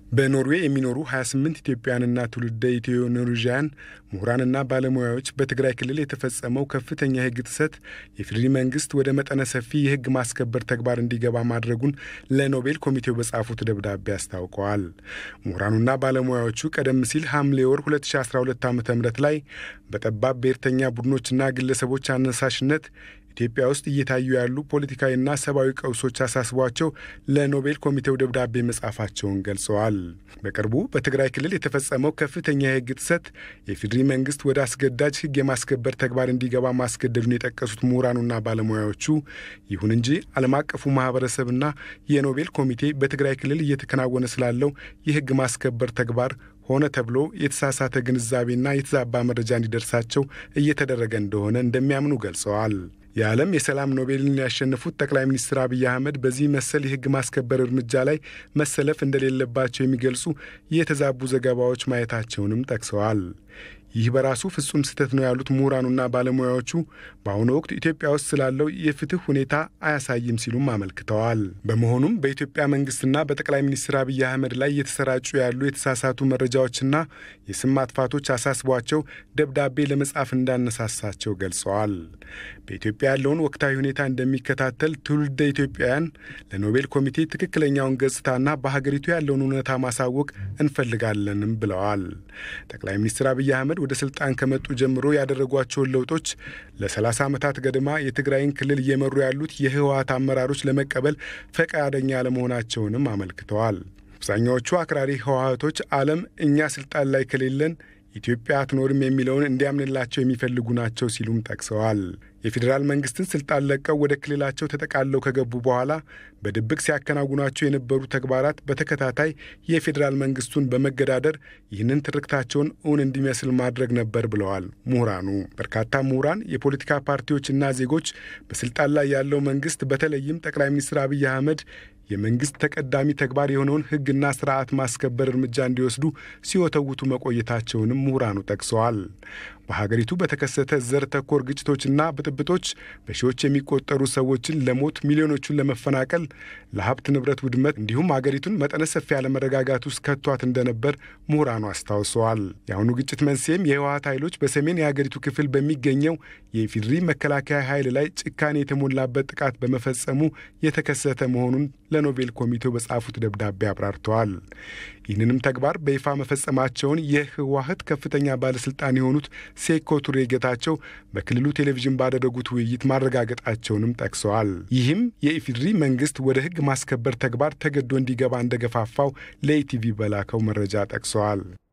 በኖርዌይ የሚኖሩ 28 ኢትዮጵያውያንና ትውልደ ኢትዮ ኖርዌዥያን ምሁራንና ባለሙያዎች በትግራይ ክልል የተፈጸመው ከፍተኛ የሕግ ጥሰት የፌዴሪ መንግስት ወደ መጠነ ሰፊ የሕግ ማስከበር ተግባር እንዲገባ ማድረጉን ለኖቤል ኮሚቴው በጻፉት ደብዳቤ አስታውቀዋል። ምሁራኑና ባለሙያዎቹ ቀደም ሲል ሐምሌ ወር 2012 ዓ ም ላይ በጠባብ ብሔርተኛ ቡድኖችና ግለሰቦች አነሳሽነት ኢትዮጵያ ውስጥ እየታዩ ያሉ ፖለቲካዊና ሰብአዊ ቀውሶች አሳስቧቸው ለኖቤል ኮሚቴው ደብዳቤ መጻፋቸውን ገልጸዋል። በቅርቡ በትግራይ ክልል የተፈጸመው ከፍተኛ የሕግ ጥሰት የፌዴሪ መንግስት ወደ አስገዳጅ ሕግ የማስከበር ተግባር እንዲገባ ማስገደዱን የጠቀሱት ምሁራኑና ባለሙያዎቹ፣ ይሁን እንጂ ዓለም አቀፉ ማህበረሰብና የኖቤል ኮሚቴ በትግራይ ክልል እየተከናወነ ስላለው የሕግ ማስከበር ተግባር ሆነ ተብሎ የተሳሳተ ግንዛቤና የተዛባ መረጃ እንዲደርሳቸው እየተደረገ እንደሆነ እንደሚያምኑ ገልጸዋል። የዓለም የሰላም ኖቤልን ያሸነፉት ጠቅላይ ሚኒስትር አብይ አህመድ በዚህ መሰል የሕግ ማስከበር እርምጃ ላይ መሰለፍ እንደሌለባቸው የሚገልጹ የተዛቡ ዘገባዎች ማየታቸውንም ጠቅሰዋል። ይህ በራሱ ፍጹም ስህተት ነው ያሉት ምሁራኑና ባለሙያዎቹ በአሁኑ ወቅት ኢትዮጵያ ውስጥ ስላለው የፍትህ ሁኔታ አያሳይም ሲሉም አመልክተዋል። በመሆኑም በኢትዮጵያ መንግስትና በጠቅላይ ሚኒስትር አብይ አህመድ ላይ እየተሰራጩ ያሉ የተሳሳቱ መረጃዎችና የስም ማጥፋቶች አሳስቧቸው ደብዳቤ ለመጻፍ እንዳነሳሳቸው ገልጸዋል። በኢትዮጵያ ያለውን ወቅታዊ ሁኔታ እንደሚከታተል ትውልደ ኢትዮጵያውያን ለኖቤል ኮሚቴ ትክክለኛውን ገጽታና በሀገሪቱ ያለውን እውነታ ማሳወቅ እንፈልጋለንም ብለዋል። ጠቅላይ ሚኒስትር አብይ አህመድ ወደ ስልጣን ከመጡ ጀምሮ ያደረጓቸውን ለውጦች ለ30 ዓመታት ገድማ የትግራይን ክልል እየመሩ ያሉት የህወሀት አመራሮች ለመቀበል ፈቃደኛ አለመሆናቸውንም አመልክተዋል። አብዛኛዎቹ አክራሪ ህወሀቶች ዓለም እኛ ስልጣን ላይ ከሌለን ኢትዮጵያ አትኖርም የሚለውን እንዲያምንላቸው የሚፈልጉ ናቸው ሲሉም ጠቅሰዋል። የፌዴራል መንግስትን ስልጣን ለቀው ወደ ክልላቸው ተጠቃለው ከገቡ በኋላ በድብቅ ሲያከናውኗቸው የነበሩ ተግባራት በተከታታይ የፌዴራል መንግስቱን በመገዳደር ይህንን ትርክታቸውን እውን እንዲመስል ማድረግ ነበር ብለዋል ምሁራኑ። በርካታ ምሁራን፣ የፖለቲካ ፓርቲዎችና ዜጎች በስልጣን ላይ ያለው መንግስት በተለይም ጠቅላይ ሚኒስትር አብይ አህመድ የመንግስት ተቀዳሚ ተግባር የሆነውን ህግና ስርዓት ማስከበር እርምጃ እንዲወስዱ ሲወተውቱ መቆየታቸውንም ምሁራኑ ጠቅሰዋል። በሀገሪቱ በተከሰተ ዘር ተኮር ግጭቶችና ብጥብጦች በሺዎች የሚቆጠሩ ሰዎችን ለሞት ሚሊዮኖቹን ለመፈናቀል ለሀብት ንብረት ውድመት እንዲሁም ሀገሪቱን መጠነ ሰፊ ያለመረጋጋት ውስጥ ከቷት እንደነበር ምሁራኑ አስታውሰዋል። የአሁኑ ግጭት መንስኤም የህወሀት ኃይሎች በሰሜን የሀገሪቱ ክፍል በሚገኘው የኢፌዴሪ መከላከያ ኃይል ላይ ጭካኔ የተሞላበት ጥቃት በመፈጸሙ የተከሰተ መሆኑን ለኖቤል ኮሚቴው በጻፉት ደብዳቤ አብራርተዋል። ይህንንም ተግባር በይፋ መፈጸማቸውን የህወሀት ከፍተኛ ባለስልጣን የሆኑት ሴኮ ቱሬ ጌታቸው በክልሉ ቴሌቪዥን ባደረጉት ውይይት ማረጋገጣቸውንም ጠቅሰዋል። ይህም የኢፌዴሪ መንግስት ወደ ህግ ማስከበር ተግባር ተገዶ እንዲገባ እንደገፋፋው ለኢቲቪ በላከው መረጃ ጠቅሰዋል።